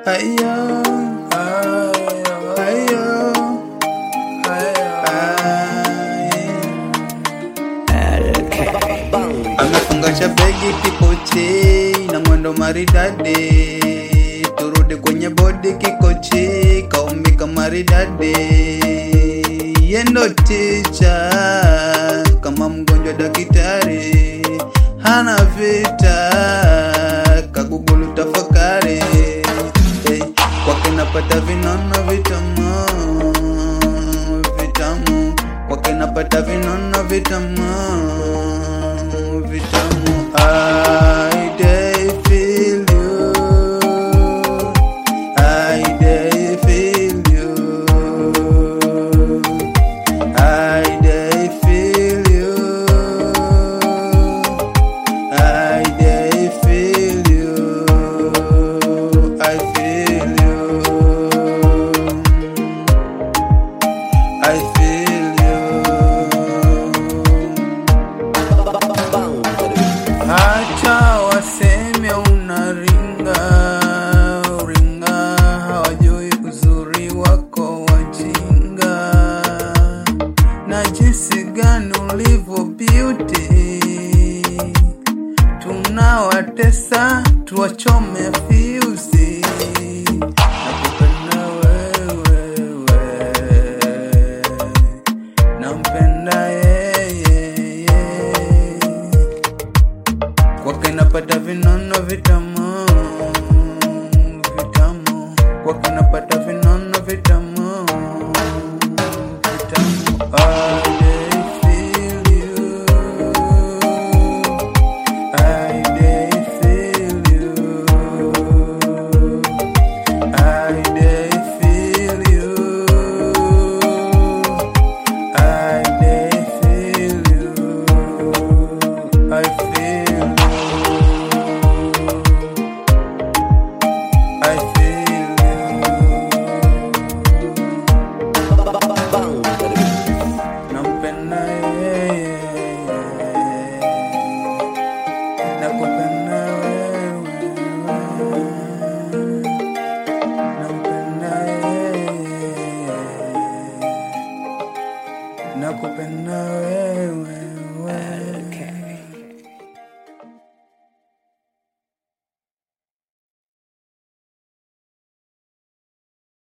Ayo, ayo, amefungasha begi kipochi na mwendo maridadi, turudi kwenye bodi kikochi, kaumbika maridadi, yendo ticha kama mgonjwa daktari, hana vita kagugulu tafakari, hey, kwake napata vinono vitamu vitamu, kwake napata vinono vitamu vitamu. I dey feel you, I dey feel you, I dey feel you, I dey feel you, I feel you, I feel you. Hata waseme unaringa ringa, hawajui uzuri wako wajinga, na jinsi gani ulivyo beauty. Tunawatesa tuwacho